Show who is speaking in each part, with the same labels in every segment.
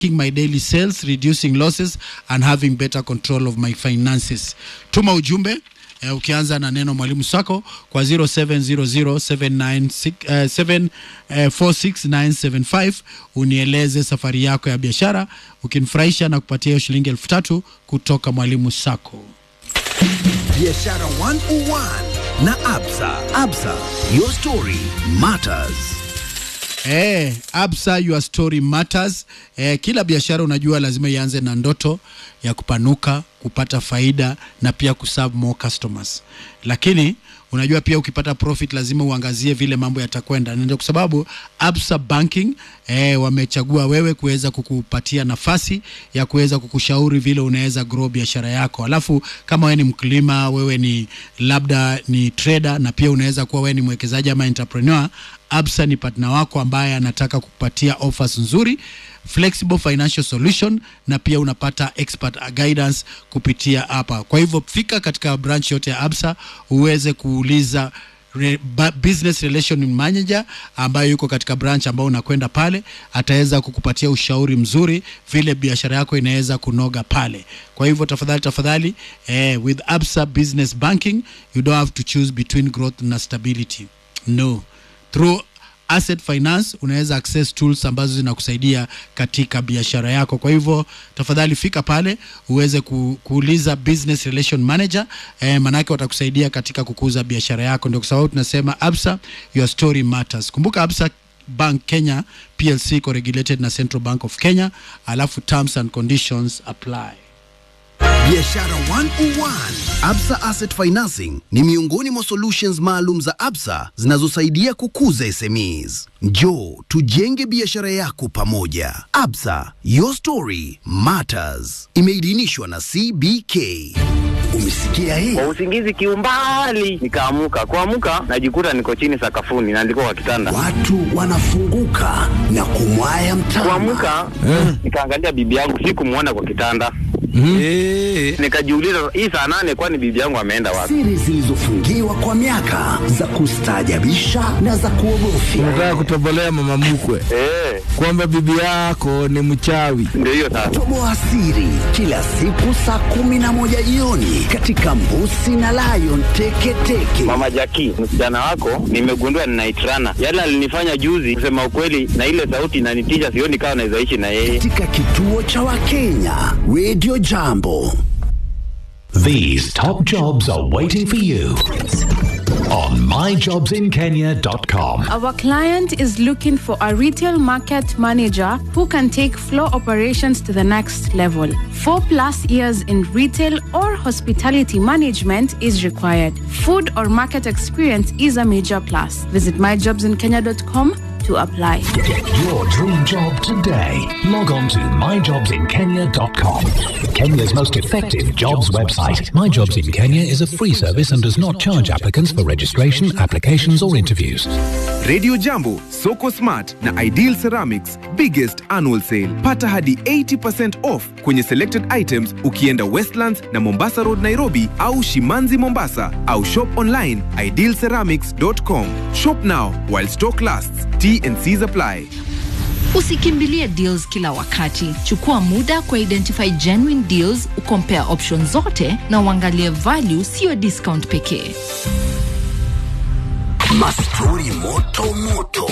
Speaker 1: my daily sales, reducing losses and having better control of my finances. Tuma ujumbe eh, ukianza na neno mwalimu sako kwa 070079646975 unieleze safari yako ya biashara ukinifurahisha na kupatia hiyo shilingi elfu tatu kutoka mwalimu sako.
Speaker 2: Biashara 101 na Absa. Absa, your story matters.
Speaker 1: Eh, Absa your story matters. Eh, kila biashara unajua lazima ianze na ndoto ya kupanuka, kupata faida na pia kuserve more customers. Lakini unajua pia ukipata profit lazima uangazie vile mambo yatakwenda. Ndio kwa sababu Absa Banking eh, wamechagua wewe kuweza kukupatia nafasi ya kuweza kukushauri vile unaweza grow biashara yako. Alafu kama wewe ni mkulima, wewe ni labda ni trader na pia unaweza kuwa wewe ni mwekezaji ama entrepreneur, Absa ni partner wako ambaye anataka kukupatia offers nzuri flexible financial solution na pia unapata expert guidance kupitia hapa. Kwa hivyo fika katika branch yote ya Absa uweze kuuliza re, ba, business relation manager ambayo yuko katika branch ambao unakwenda pale, ataweza kukupatia ushauri mzuri vile biashara yako inaweza kunoga pale. Kwa hivyo tafadhali tafadhali, eh, with Absa Business Banking you don't have to choose between growth na stability. No, through asset finance unaweza access tools ambazo zinakusaidia katika biashara yako. Kwa hivyo tafadhali fika pale uweze ku, kuuliza business relation manager eh, manake watakusaidia katika kukuza biashara yako. Ndio kwa sababu tunasema Absa, your story matters. Kumbuka Absa Bank Kenya PLC iko regulated na Central Bank of Kenya, alafu terms and conditions apply.
Speaker 2: Biashara 101. Absa Asset Financing ni miongoni mwa solutions maalum za Absa zinazosaidia kukuza SMEs. Njoo tujenge biashara yako pamoja. Absa, your story matters. Imeidhinishwa na CBK. Umesikia hii?
Speaker 3: kwa usingizi kiumbali nikaamuka kuamuka najikuta niko chini sakafuni na ndiko kwa kitanda
Speaker 2: Watu wanafunguka na kumwaya mtama.
Speaker 3: kuamuka nikaangalia bibi yangu sikumwona kwa kitanda nikajiuliza hii saa nane kwani bibi yangu ameenda wapi
Speaker 2: Siri zilizofungiwa kwa miaka za kustaajabisha na za kuogofya.
Speaker 4: Unataka kutobolea mama mkwe
Speaker 3: Eh,
Speaker 4: kwamba bibi yako ni mchawi.
Speaker 3: ndio hiyo sasa
Speaker 2: Toboa siri kila siku saa kumi na moja jioni katika Mbusi na Lion Teketeke.
Speaker 3: mama jaki msichana wako nimegundua ninaitrana yale alinifanya juzi kusema ukweli na ile sauti inanitisha sioni kama naweza ishi na yeye
Speaker 2: katika kituo cha Wakenya Radio Jambo.
Speaker 5: These top jobs are waiting for you on myjobsinkenya.com.
Speaker 6: Our client is looking for a retail market manager who can take floor operations to the next level. Four plus years in retail or hospitality management is required. Food or market experience is a major plus. Visit myjobsinkenya.com to apply.
Speaker 5: Get your dream job today. Log on to myjobsinkenya.com. Kenya's most effective jobs website. My Jobs in Kenya is a free service and does not charge applicants for registration, applications, or interviews.
Speaker 7: Radio Jambo, Soko Smart na Ideal Ceramics biggest annual sale. Pata hadi 80% off kwenye selected items ukienda Westlands na Mombasa Road Nairobi au Shimanzi Mombasa au shop online idealceramics.com. Shop now while stock lasts. T and C's apply.
Speaker 8: Usikimbilie deals kila wakati. Chukua muda kwa identify genuine deals, ukompare options zote na uangalie value, siyo discount pekee.
Speaker 2: Mastori moto moto,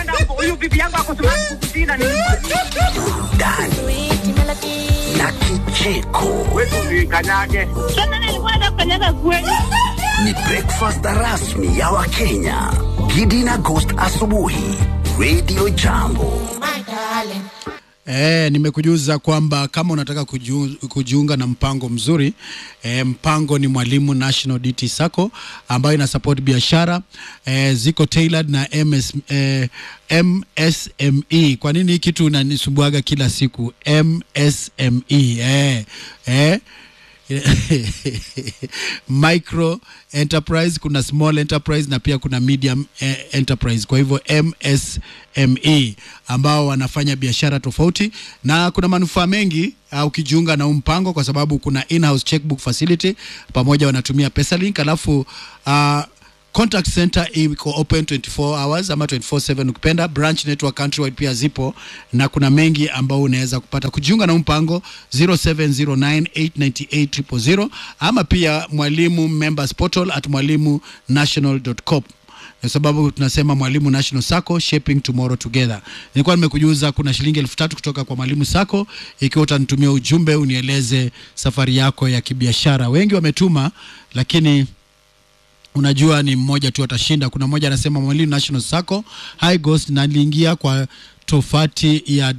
Speaker 2: burudani na kicheko. Ni breakfast rasmi ya Wakenya. Gidi na Ghost asubuhi. Radio Jambo.
Speaker 1: E, nimekujuza kwamba kama unataka kuju, kujiunga na mpango mzuri e, mpango ni Mwalimu National DT Sacco ambayo ina support biashara e, ziko tailored na MS, e, MSME. Kwa nini hii kitu unanisumbuaga kila siku MSME? E, e, micro enterprise kuna small enterprise na pia kuna medium eh, enterprise kwa hivyo msme ambao wanafanya biashara tofauti na kuna manufaa mengi uh, ukijiunga na huu mpango kwa sababu kuna in-house checkbook facility pamoja wanatumia pesalink alafu uh, contact center iko open 24 hours ama 24/7 ukipenda. Branch network countrywide pia zipo na kuna mengi ambao unaweza kupata. Kujiunga na mpango 0709898000 ama pia mwalimu members portal at mwalimu national.com kwa sababu tunasema Mwalimu National Sacco shaping tomorrow together. Nilikuwa nimekujuza kuna shilingi elfu tatu kutoka kwa Mwalimu Sacco, ikiwa utanitumia ujumbe unieleze safari yako ya kibiashara. Wengi wametuma, lakini unajua ni mmoja tu atashinda. Kuna mmoja anasema Mwalimu National Sacco High Ghost, na niliingia kwa tofati ya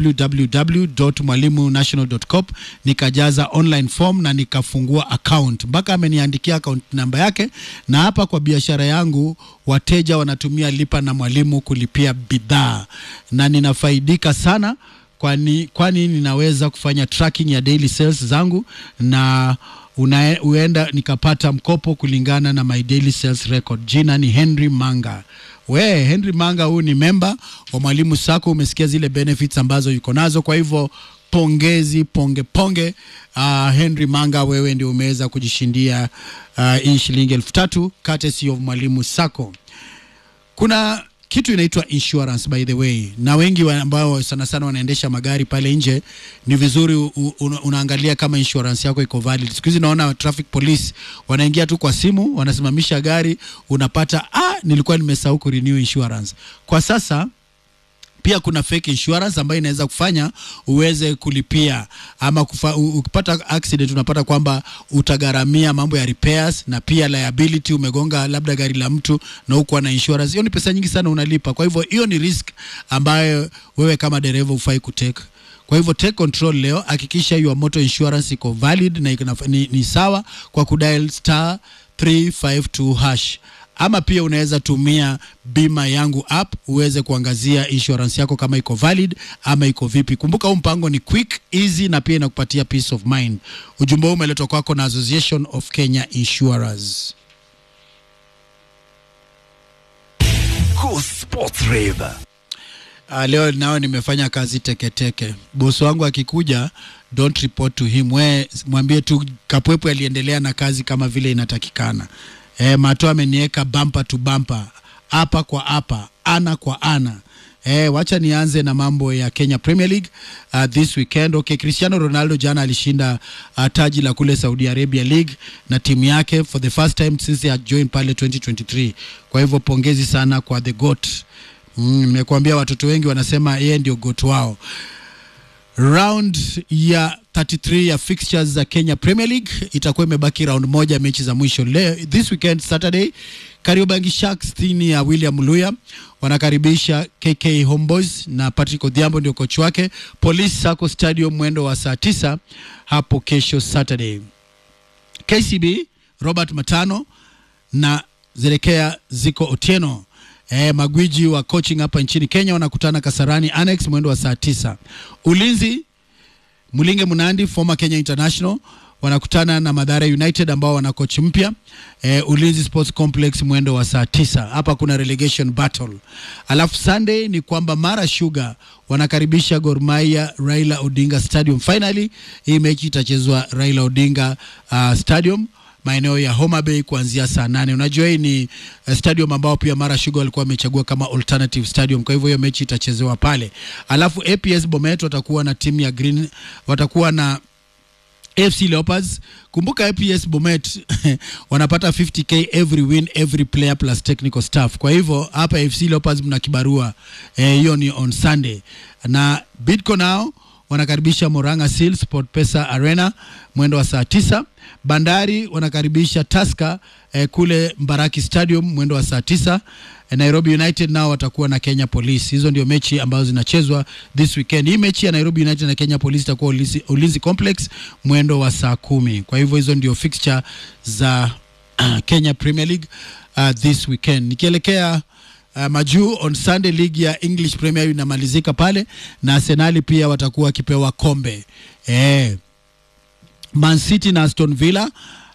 Speaker 1: www.mwalimunational.com nikajaza online form na nikafungua account mpaka ameniandikia account namba yake, na hapa kwa biashara yangu wateja wanatumia lipa na mwalimu kulipia bidhaa na ninafaidika sana kwani, kwani ninaweza kufanya tracking ya daily sales zangu na una, uenda nikapata mkopo kulingana na my daily sales record. Jina ni Henry Manga. We Henry Manga, huu ni memba wa Mwalimu Sacco. Umesikia zile benefits ambazo yuko nazo, kwa hivyo pongezi ponge ponge. Uh, Henry Manga, wewe ndio umeweza kujishindia uh, hii shilingi elfu tatu courtesy of Mwalimu Sacco. Kuna kitu inaitwa insurance by the way, na wengi wa ambao sana sana wanaendesha magari pale nje, ni vizuri u, u, unaangalia kama insurance yako iko valid. Siku hizi naona traffic police wanaingia tu kwa simu, wanasimamisha gari, unapata ah, nilikuwa nimesahau ku renew insurance. Kwa sasa pia kuna fake insurance ambayo inaweza kufanya uweze kulipia ama kufa, u- ukipata accident unapata kwamba utagharamia mambo ya repairs na pia liability. Umegonga labda gari la mtu na hukuwa na insurance, hiyo ni pesa nyingi sana unalipa. Kwa hivyo hiyo ni risk ambayo wewe kama dereva ufai kutake. Kwa hivyo take control leo, hakikisha your motor insurance iko valid na iko na- ni, ni sawa kwa kudial star 352 hash ama pia unaweza tumia bima yangu app uweze kuangazia insurance yako kama iko valid ama iko vipi. Kumbuka huu mpango ni quick, easy na pia inakupatia peace of mind. Ujumbe huu umeletwa kwako na Association of Kenya Insurers.
Speaker 2: Go Sports Rave.
Speaker 1: Uh, leo nao nimefanya kazi teketeke teke. Bosi wangu akikuja, don't report to him, we mwambie tu Kapwepwe aliendelea na kazi kama vile inatakikana. E, Mato ameniweka bumper to bumper, hapa kwa hapa, ana kwa ana. E, wacha nianze na mambo ya Kenya Premier League uh, this weekend. Okay, Cristiano Ronaldo jana alishinda uh, taji la kule Saudi Arabia League na timu yake for the first time since he had joined pale 2023. Kwa hivyo pongezi sana kwa the GOAT. Mm, nimekuambia watoto wengi wanasema yeye ndio goat wao. Round ya 33 ya fixtures za Kenya Premier League itakuwa imebaki round moja, mechi za mwisho leo this weekend Saturday. Kariobangi Sharks chini ya William Luya wanakaribisha KK Homeboys na Patrick Odhiambo ndio kocha wake. Police Sacco Stadium mwendo wa saa tisa hapo kesho Saturday. KCB Robert Matano na Zerekea Ziko Otieno eh, magwiji wa coaching hapa nchini Kenya wanakutana Kasarani Annex mwendo wa saa tisa. Ulinzi Mulinge Munandi former Kenya International wanakutana na Madhara United ambao wana coach mpya eh, Ulinzi Sports Complex mwendo wa saa tisa. Hapa kuna relegation battle. Alafu Sunday ni kwamba Mara Sugar wanakaribisha Gor Mahia Raila Odinga Stadium. Finally hii mechi itachezwa Raila Odinga uh, Stadium maeneo ya Homa Bay kuanzia saa nane. Unajua hii ni uh, stadium ambao pia Mara Sugar walikuwa wamechagua kama alternative stadium, kwa hivyo hiyo mechi itachezewa pale. Alafu APS Bomet watakuwa na timu ya Green, watakuwa na AFC Leopards. Kumbuka APS Bomet wanapata 50k every win every player plus technical staff. Kwa hivyo hapa AFC Leopards mna kibarua eh, hiyo ni on Sunday na Bidco nao wanakaribisha Moranga Seal Sport Pesa Arena mwendo wa saa tisa. Bandari wanakaribisha Tusker eh, kule Mbaraki Stadium mwendo wa saa tisa. Eh, Nairobi United nao watakuwa na Kenya Police. Hizo ndio mechi ambazo zinachezwa this weekend. Hii mechi ya Nairobi United na Kenya Police itakuwa Ulinzi, Ulinzi Complex mwendo wa saa kumi. Kwa hivyo hizo ndio fixture za uh, Kenya Premier League uh, this weekend. Nikielekea uh, majuu on Sunday ligi ya English Premier inamalizika pale na Arsenali pia watakuwa wakipewa kombe eh, Man City na Aston Villa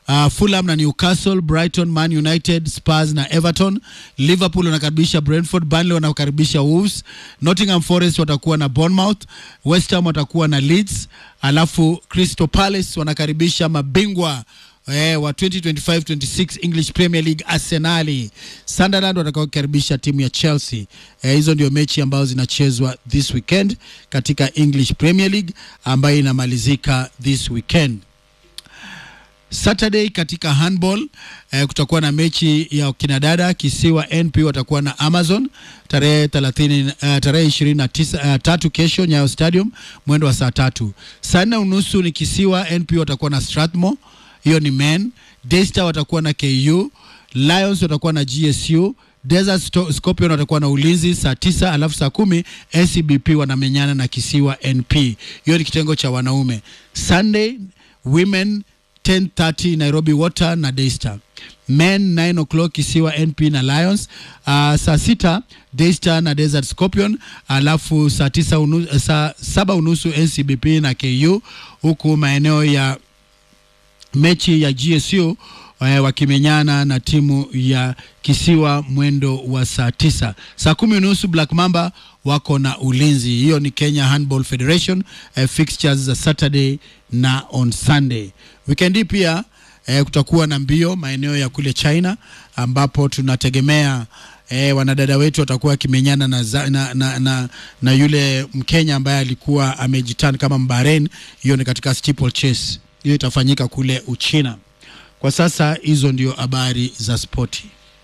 Speaker 1: uh, Fulham na Newcastle, Brighton, Man United, Spurs na Everton, Liverpool wanakaribisha Brentford, Burnley wanakaribisha Wolves, Nottingham Forest watakuwa na Bournemouth, West Ham watakuwa na Leeds, alafu Crystal Palace wanakaribisha mabingwa eh, wa 2025-26 English Premier League Arsenali. Sunderland watakaokaribisha timu ya Chelsea. Eh, hizo ndio mechi ambazo zinachezwa this weekend katika English Premier League ambayo inamalizika this weekend. Saturday katika handball eh, kutakuwa na mechi ya kinadada kisiwa NP watakuwa na Amazon tarehe 30 uh, tarehe 29 uh, tatu kesho Nyayo Stadium mwendo wa saa tatu. Saa nne unusu ni kisiwa NP watakuwa na Strathmore, hiyo ni men. Daystar watakuwa na KU, Lions watakuwa na GSU Desert Sto- Scorpion watakuwa na ulinzi saa tisa alafu saa kumi SCBP wanamenyana na kisiwa NP. Hiyo ni kitengo cha wanaume. Sunday women 10:30 Nairobi Water na Daystar. Men 9 o'clock kisiwa NP na Lions. Uh, saa sita Daystar na Desert Scorpion, alafu saa tisa unu, saa saba unusu NCBP na KU, huku maeneo ya mechi ya GSU eh, wakimenyana na timu ya kisiwa mwendo wa saa tisa. Saa kumi unusu Black Mamba wako na ulinzi. Hiyo ni Kenya Handball Federation eh, fixtures za Saturday na on Sunday. Weekend hii pia eh, kutakuwa na mbio maeneo ya kule China ambapo tunategemea eh, wanadada wetu watakuwa wakimenyana na, za- na, na, na, na yule Mkenya ambaye alikuwa amejitan kama Mbaren. Hiyo ni katika steeplechase, hiyo itafanyika kule Uchina. Kwa sasa hizo ndio habari za spoti.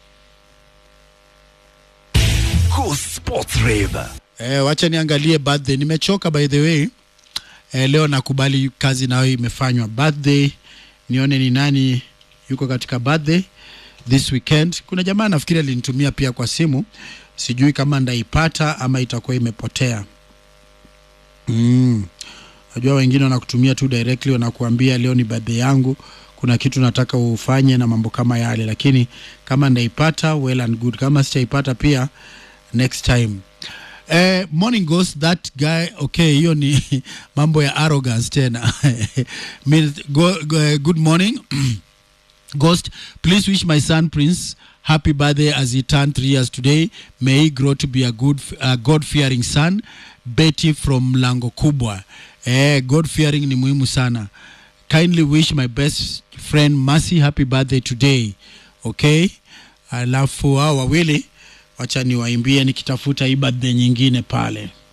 Speaker 2: Go Sports Rave.
Speaker 1: Eh, wacha niangalie birthday. Nimechoka by the way. Eh, leo nakubali kazi nayo imefanywa. Birthday nione ni nani yuko katika birthday this weekend. Kuna jamaa nafikiri alinitumia pia kwa simu, sijui kama ndaipata ama itakuwa imepotea. Mm. Najua wengine wanakutumia tu directly, wanakuambia leo ni birthday yangu, kuna kitu nataka ufanye na mambo kama yale, lakini kama ndaipata well and good, kama sitaipata pia next time. Eh, morning ghost that guy okay, hiyo ni mambo ya arrogance tena. Mean- go, go, good morning Ghost, please wish my son Prince happy birthday as he turned three years today. May he grow to be a good, uh, God-fearing son. Betty from Lango Kubwa. Eh, God-fearing ni muhimu sana. Kindly wish my best friend Mercy happy birthday today. Okay? Alafu hao wawili wacha niwaimbie nikitafuta hii birthday nyingine pale.